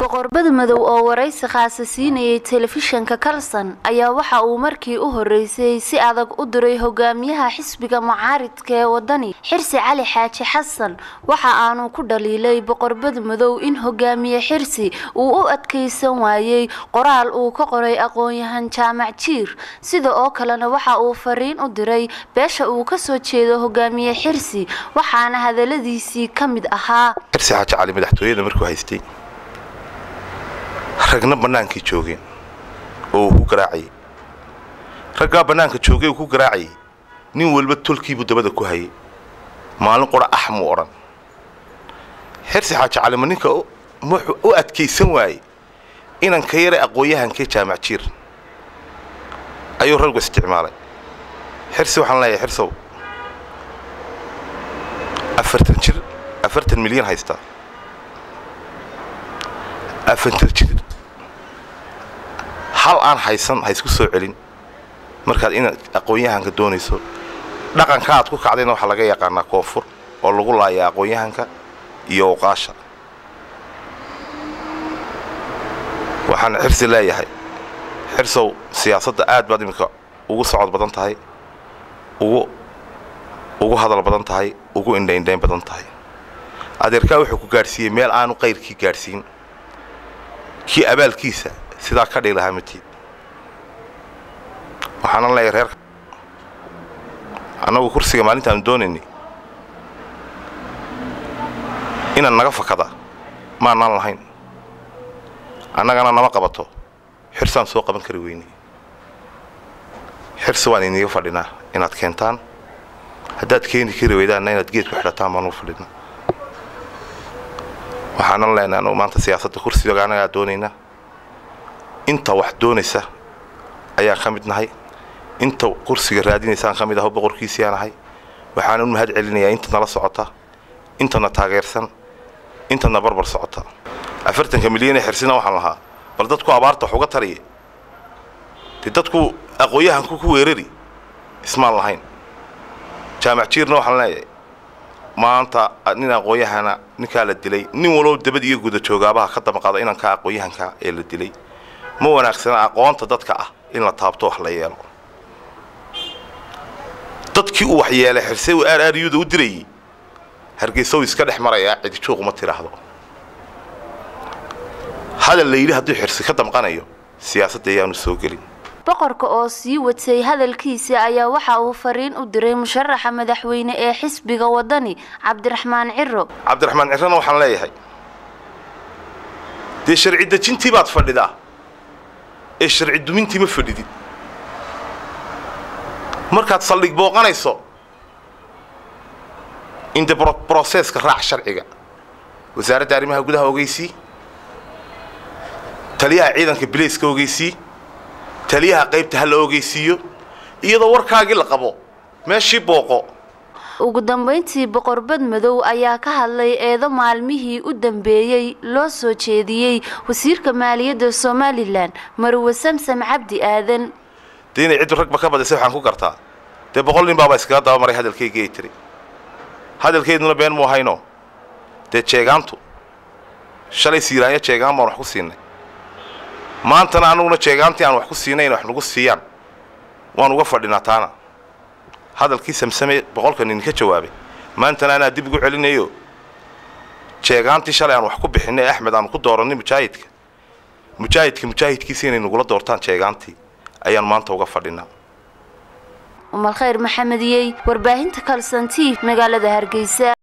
boqorbada madow oo waraysi khaasa siinayay telefishanka kalson ayaa waxa uu markii u horeysay si adag u diray hogaamiyaha xisbiga mucaaridka ee wadani xirsi cali xaaji xasan waxa aanu ku dhaliilay boqorbada madow in hogaamiye xirsi uu u adkeysan waayey qoraal uu ka qoray aqoon-yahan jaamac jiir sida oo kalena waxa uu fariin u diray beesha uu kasoo jeedo hogaamiye xirsi waxaana hadaladiisii ka mid ahaa xirsi xaaji cali madaxtooyada markuu haystay ragna bannaankii joogeen oo uu ku garaacayay raggaa bannaanka joogay uu ku garaacayay nin walba tolkiibuu dabada ku hayay maalin qura ax muu odhan xirsi xaaji calima ninka wuxuu u adkaysan waayey inanka yare aqoon-yahankee jaamac jiir ayuu raggu isticmaalay xirsi waxaan leeyahay xirsow afartan jir afartan milyan haystaa afartan jir hal aan haysan ha isku soo celin markaad inaad aqoon-yahanka doonayso dhaqanka aad ku kacdayna waxaa laga yaqaanaa koonfur oo lagu laayaa aqoon-yahanka iyo uqaasha waxaan xirsi leeyahay xirsow siyaasadda aad baad iminka ugu socod badan tahay ugu ugu hadal badan tahay ugu indhaindhayn badan tahay adeerkaa wuxuu ku gaadhsiiyey meel aanu qayrkii gaadhsiin kii abaalkiisa sidaa ka dhigi lahaa matiid waxaana leeyahay reerka annagu kursiga maalintaanu doonaynay inaan naga fakada maanaan lahayn annagana nama qabato xirsaan soo qaban kari weynay xirsi waan iniga fadhinaa inaad keentaan haddaad keeni kari weydaanna inaad geed ku xidhataan baanu fadhinaa waxaanan leenahay anugu maanta siyaasadda kursiga annagaa doonaynaa inta wax doonaysa ayaan ka mid nahay inta kursiga raadinaysaan ka mid aho boqorkiisiaan ahay waxaana u mahad celinayaa inta nala socota intana taageersan intana barbar socota afartanka milyan ee xirsina waxaan lahaa bal dadku abaarta wax uga tariya dee dadku aqoon-yahanku ku weerari ismaan lahayn jaamac jiirna waxaan leeyahay maanta nin aqoon-yahana ninkaa la dilay nin walow dabad iyo guda joogaabaha ka damaqaada inankaa aqoon-yahanka ee la dilay ma wanaagsana aqoonta dadka ah in la taabto wax la yeelo dadkii uu waxyeelay xirse uu aaraaryuda u dirayay hargeysa uu iska dhex marayaa cidijuuq uma tidhaahdo hadal la yidhi hadduu xirsi ka damqanayo siyaasadda ayaanu soo gelin boqorka oo sii watay hadalkiisa ayaa waxa uu fariin u diray musharaxa madaxweyne ee xisbiga wadani cabdiraxmaan ciro cabdiraxmaan cirona waxaan leeyahay dee sharci dejintii baad fadhidaa ee sharci dumintii ma fadhidid markaad saldhig booqanayso inde broseska raac sharciga wasaaradda arrimaha gudaha ogeysii taliyaha ciidanka bilayska ogeysii taliyaha qaybta ha la ogeysiiyo iyadoo warkaagii la qabo meeshii booqo ugu dambayntii boqorbad madow ayaa ka hadlay eedo maalmihii u dambeeyey loo soo jeediyey wasiirka maaliyadda somalilan marwe samsam cabdi aadan dee inay ciddu ragba ka badisay waxaan ku gartaa dee boqol nin baaba iskaga dabamaray hadalkaygii ay tiri hadalkeeduna been mu ahayno dee jeegaantu shalay siiraanya jeegaan baan wax ku siinay maantana anuguna jeegaantii aan wax ku siinay inay wax nagu siiyaan waan uga fadhinaa taana hadalkii samsame boqolka nin ka jawaabay maantana anaa dib ugu celinayo jeegaantii shalay aan wax ku bixinay axmed aanu ku dooranay mujaahidka mujaahidka mujaahidkiisa inay nagula doortaan jeegaantii ayaan maanta uga fadhinaa umal khayr maxamediyey warbaahinta kalsantiif magaalada hargeysa